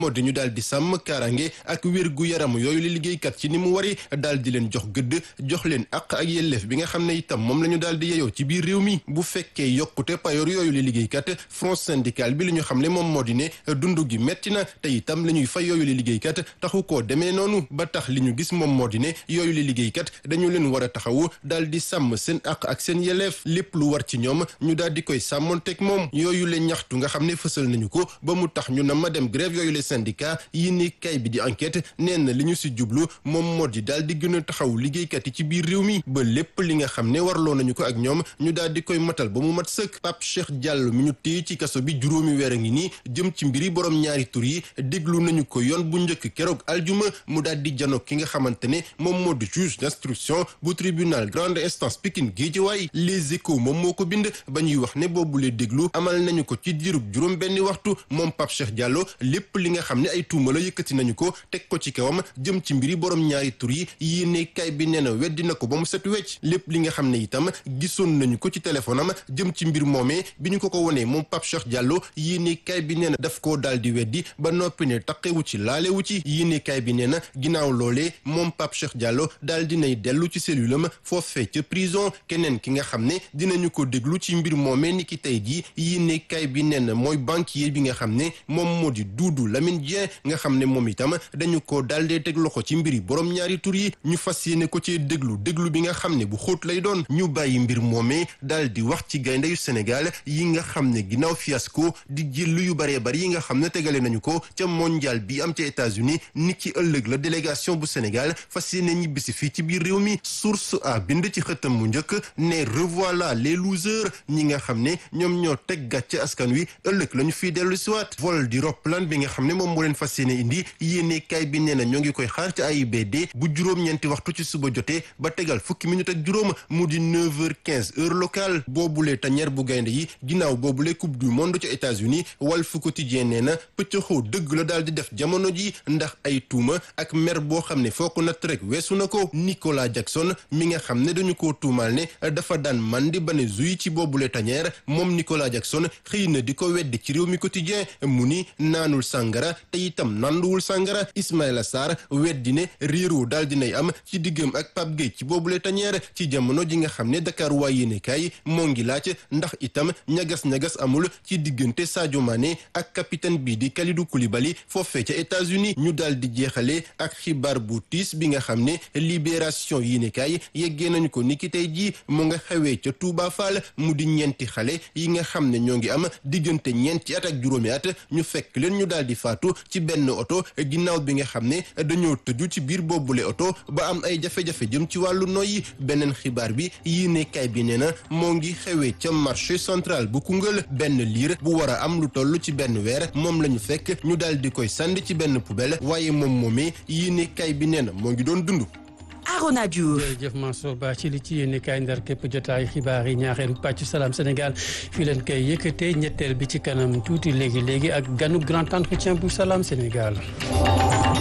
moo di ñu daal di sàmm kaaraange ak wér gu yaram yooyu li liggéeykat ci ni mu wari daal di leen jox gëdd jox leen àq ak yelleef bi nga xam ne itam moom la ñu daal di yeyoo ci biir réew mi bu fekkee yokkute payoor yooyu li liggéeykat front syndical bi li ñu xam ne moom moo di ne dund gi metti na te itam la ñuy fay yooyu li liggéeykat taxu koo demee noonu ba tax li ñu gis moom moo di ne yooyu li liggéeykat dañu leen war a taxawu daal di sàmm seen àq ak seen yelleef lépp lu war ci ñoom ñu daal di koy sàmmonteeg moom yooyu le ñaxtu nga xam ne fësal nañu ko ba mu tax ñu na ma dem grève yooyu le syndicat yi ni kay bi di enquête nee na li ñu si jublu moom moo di daal di gën a taxaw liggéeykat yi ci biir réew mi ba lépp li nga xam ne warloo nañu ko ak ñoom ñu daal di koy matal ba mu mat sëkk Pape Cheikh Diallo mi ñu téye ci kaso bi juróomi weer a ngi nii jëm ci mbiri borom ñaari tur yi déglu nañu ko yoon bu njëkk keroog aljuma mu daal di janoog ki nga xamante ne moom moo di juge d'instruction bu tribunal grande instance Pikine Guédiawaye Les Échos moom moo ko bind ba ñuy wax ne boobu lee déglu amal nañu ko ci diirub juróom benni waxtu moom Pape Cheikh Diallo lépp li nga xam ne ay tuuma la yëkkati nañu ko teg ko ci kawam jëm ci mbiri borom ñaari tur yi yéene kay bi nee na weddi na ko ba mu set wecc lépp li nga xam ne itam gisoon nañu ko ci téléphone am jëm ci mbir moomee bi ñu ko ko wonee moom Pape Cheikh Diallo yéene kay bi nee na daf koo daal di weddi ba noppi ne taqewu ci laalewu ci yéene kay bi nee na ginnaaw loolee moom Pape Cheikh Diallo daal dinay dellu ci cellule am foofee ca prison keneen ki nga xam ne dinañu ko déglu ci mbir moomee ni ki tey jii yéene kay bi nee na mooy banquier bi nga xam ne moom moo di Doudou Lamine Dieng nga xam ne moom itam dañu ko daal dee teg loxo ci mbiri borom ñaari tur yi ñu fas yéene ko ci déglu déglu bi nga xam ne bu xóot lay doon ñu bàyyi mbir moomee daal di wax ci gaynde yu Sénégal yi nga xam ne ginnaaw fiasco di jël yu baree bari yi nga xam ne tegale nañu ko ca mondial bi am ca États-Unis ni ki ëllëg la délégation bu Sénégal fas yéene ñibbisi fii ci biir réew mi source a bind ci xëtam mu njëkk ne revoilà les losers ñi nga xam ne ñoom ñoo teg gàcce askan wi ëllëg la ñu fiy dellu siwaat vol di roppalaan bi nga xam ne moom moo leen fas yéene indi yéene kay bi nee na ñoo ngi koy xaar ci AIBD bu juróom-ñeenti waxtu ci suba jotee ba tegal fukki minute ak juróom mu di 9h15 heure locale boobulee tañeer bu gaynde yi ginnaaw boobule coupe du monde ca États-Unis Walf Quotidien nee na pëccëxoo dëgg la daal di def jamono ji ndax ay tuuma ak mer boo xam ne foo ko natt rek weesu na ko Nicolas Jackson mi nga xam ne dañu ko tuumaal ne dafa daan mandi ba ne zuy ci boobule tañeer moom Nicolas Jackson xëy na di ko weddi ci réew mi quotidien mu ni naanul sàngara te itam nanduwul sàngara Ismaïla Sarr weddi ne réeroo daal dinay am ci diggam ak Pape Gueye ci boobule tañeer ci jamono ji nga xam ne Dakar waa yéenekaay moo ngi laaj ndax itam ñagas-ñagas amul ci diggante Sadio Mané ak capitaine bii di Kalidou Koulibaly foofee ca États-Unis ñu daal di jeexale ak xibaar bu tiis bi nga xam ne libération yéenekaay yeggee nañu ko niki tey jii mu nga xewee ca Touba Fall mu di ñeenti xale yi nga xam ne ñoo ngi am diggante ñeenti at ak juróomi at ñu fekk leen ñu daal di faatu ci benn oto ginnaaw bi nga xam ne dañoo tëju ci biir boobule oto ba am ay jafe-jafe jëm ci wàllu noyyi beneen xibaar bi yéenekaay bi nee na moo ngi xewee ca marché central bu Koungheul benn liir bu war a am lu toll ci benn weer moom la ñu fekk ñu daal di koy sànni ci benn poubelle waaye moom moomee yéenekaay bi nee na moo ngi doon dund. Arona Diouf jërëjëf Mansour Ba ci li ci yéen kaay ndar képp jotaay xibaar yi ñaareelu pàcc salaam Sénégal fii leen koy yëkkatee ñetteel bi ci kanam tuuti léegi léegi ak ganu grand entretien bu salaam Sénégal.